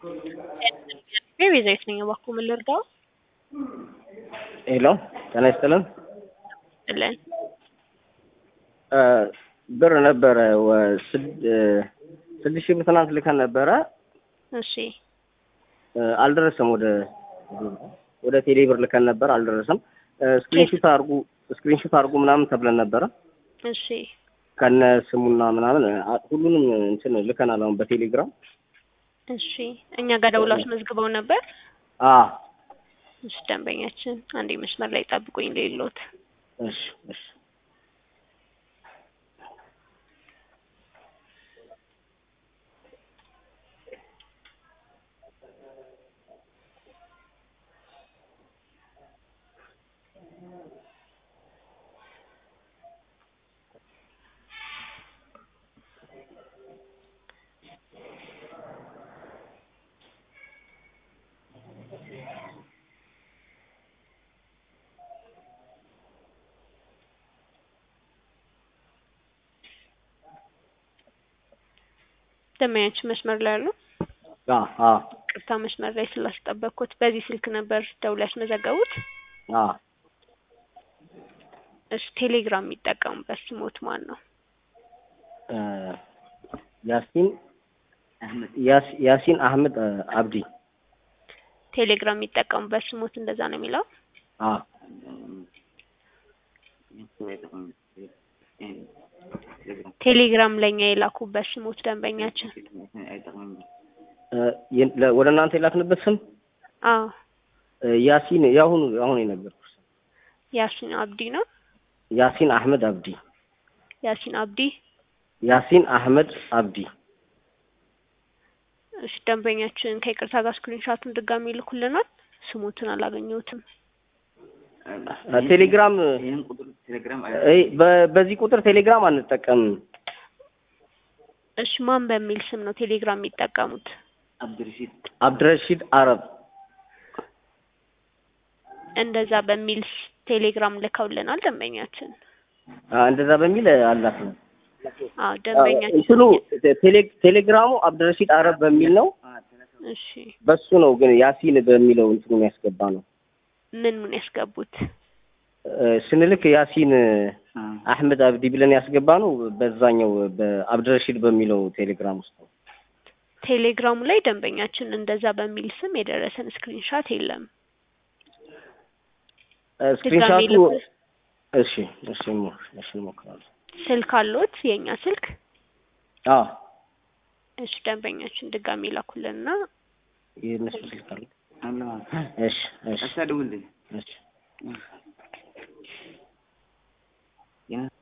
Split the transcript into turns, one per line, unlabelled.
ቤዛዊት ነኝ። እባክዎ ምን ልርዳው?
ሄሎ ጤና ይስጥልን።
ጥለን
እ ብር ነበረ ወ- ስድ- እ ስድስት ሺህ ብር ትናንት ልከን ነበረ
እሺ
እ አልደረሰም። ወደ ወደ ቴሌ ብር ልከን ነበር አልደረሰም። እ ስክሪንሹት አድርጉ ስክሪንሹት አድርጉ ምናምን ተብለን ነበረ
እሺ
ከነ ስሙና ምናምን አ- ሁሉንም እንትን ልከናል። አሁን በቴሌግራም
እሺ እኛ ጋር ደውላችሁ መዝግበው ነበር።
አ
እሺ ደንበኛችን አንዴ መስመር ላይ ጠብቁኝ ሌሎት
እሺ እሺ
ደንበኛችን መስመር ላይ አሉ።
አ አ
ቅርታ መስመር ላይ ስላስጠበቅኩት። በዚህ ስልክ ነበር ደውለው ያስመዘገቡት?
አ
እሺ ቴሌግራም የሚጠቀሙበት ስሞት ማን ነው?
እ ያሲን ያስ- ያሲን አህመድ እ አብዲ
ቴሌግራም የሚጠቀሙበት ስሞት እንደዛ ነው የሚለው?
አ
ቴሌግራም ለኛ የላኩበት ስሞት ደንበኛችን።
እ የ- ለ- ወደ እናንተ የላክንበት ስም
አዎ
እ ያሲን የአሁኑ አሁን የነገርኩሽ
ያሲን አብዲ ነው።
ያሲን አህመድ አብዲ
ያሲን አብዲ።
ያሲን አህመድ አብዲ
እሺ ደንበኛችን ከይቅርታ ጋር ስክሪንሻቱን ድጋሚ ይልኩልናል። ስሞትን አላገኘሁትም።
እ ቴሌግራም
ይህን ቁጥር ቴሌግራም
እ በ- በዚህ ቁጥር ቴሌግራም አንጠቀምም።
እሺ ማን በሚል ስም ነው ቴሌግራም የሚጠቀሙት?
አብድርሺድ
አብድረሺድ አረብ
እንደዛ በሚል ስ- ቴሌግራም ልከውልናል ደንበኛችን።
አ እንደዛ በሚል አላት ነው
አዎ ደንበኛችን
እንትኑ ቴሌ- ቴሌግራሙ አብድረሺድ አረብ በሚል ነው።
እሺ
በሱ ነው ግን ያሲን በሚለው እንትኑ ያስገባ ነው
ምን ምን ያስገቡት?
እ ስንልክ ያሲን አህመድ አብዲ ብለን ያስገባ ነው። በዛኛው በአብድረሺድ በሚለው ቴሌግራም ውስጥ ነው።
ቴሌግራሙ ላይ ደንበኛችን እንደዛ በሚል ስም የደረሰን ስክሪንሻት የለም።
እ
ድጋሚ
ስክሪንሻቱ
ልኩ።
እሺ እሺ ሞ- እሺ እንሞክራለን።
ስልክ አሎት? የእኛ ስልክ?
አዎ
እሺ ደንበኛችን ድጋሚ ላኩልንና
የእነሱ ስልክ አለ።
አለ
እሺ እሺ
አሳደውልኝ
እሺ